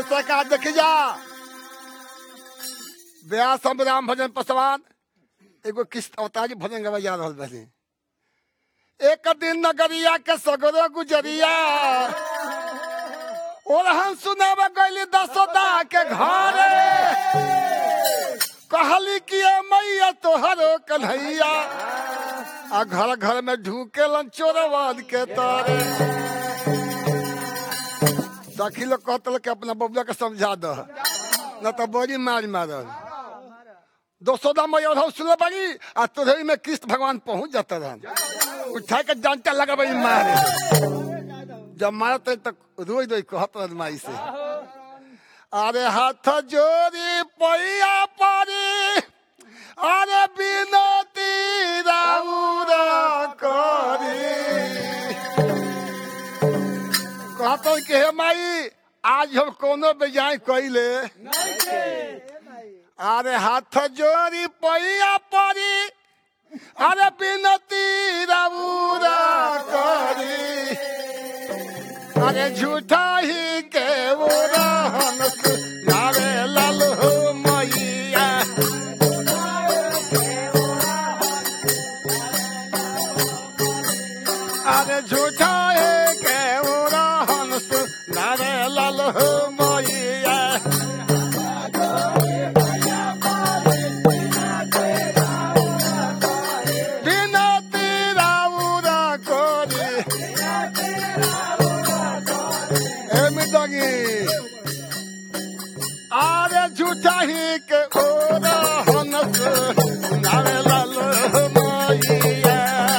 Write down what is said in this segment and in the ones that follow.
सरकार देख जा व्यास हम राम भजन पसवान एगो किस्त अवतारी भजन गवा जा रहल बनी एक दिन नगरिया के सगरो गुजरिया और हम सुनाब गैली दसोदा के घरे कहली कि ए मैया तोहरो कन्हैया आ घर घर में ढूकेलन चोरवाद के तारे सखी लोग कहतल कि अपना बबुआ के समझा दो न तो बड़ी मार मारल दोसोदा मैया और सुन बड़ी आ तोरही में कृष्ण भगवान पहुंच जाता रहन उठा के डंटा लगा बड़ी मारे जब मारते तक रोई रोई कहत रहन माई से अरे हाथ जोड़ी पैया पारी अरे बिनती राउरा करी कहत कि हे माई आज हम कोनो बेजाय कइले अरे हाथ जोड़ी पैया परी अरे बिनती राउरा करी अरे झूठा ही के उड़ान नारे लाल हो मैया अरे झूठा ही के उड़ान नारे लाल हो मैया बिनती राउरा करी एमिदगी आरे झूठा ही के ओरा हनस नारे लाल मैया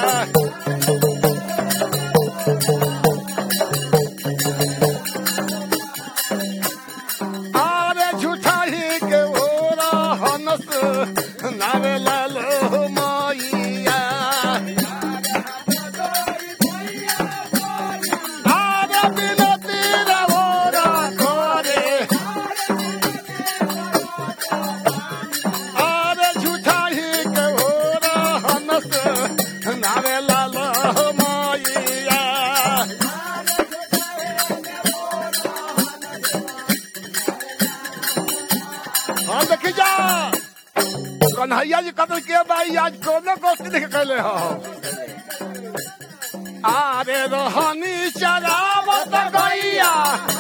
आरे झूठा ही के ओरा हनस नारे लाल मैया आरे बिनती राउरा करे आरे झूठा ही के ओरा हनस नारे लाल मैया हाँ देखी जा कन्हैया जी कतल के भाई आज कोनो गोष्ठी देख कैले हो आरे रोहनी चरावत गैया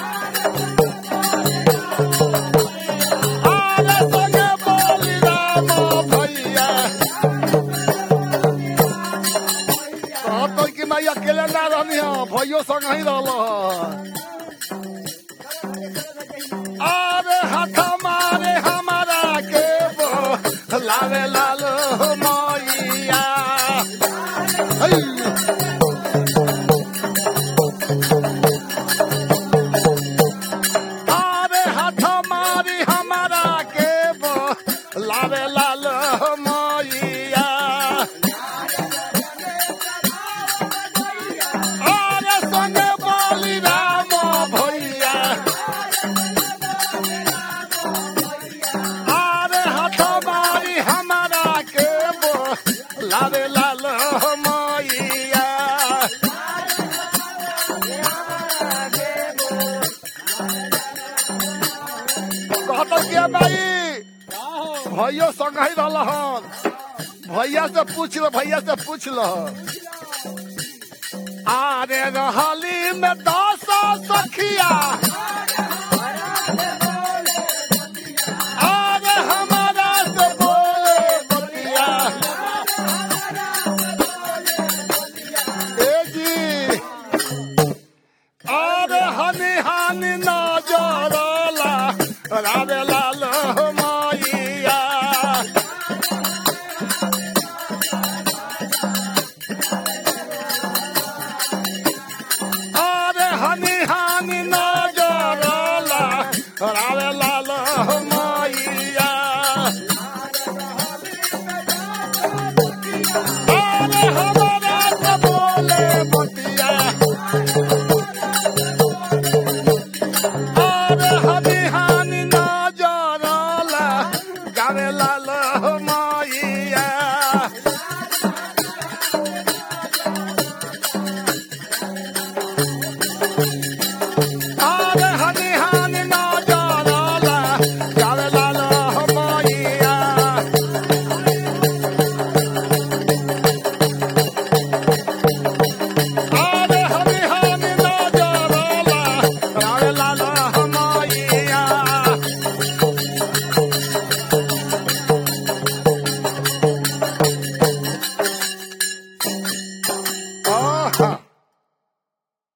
आरे संगे बोली राम भैया कहत कि मैं अकेले ना रहनी हो भैयो संग ही रहल आरे हाथ मारे हमारा के बो लावे लाल मैया है आरे हाथ मारी हमारा के बो लावे लाल मैया आरे संगे बोली राम भैया आरे हाथ मारी हमारा के बो लावे लाल मैया कहत के भाई भैया संग ही रहल हन भैया से पूछ लो भैया से पूछ लो आरे रहली में दस सखिया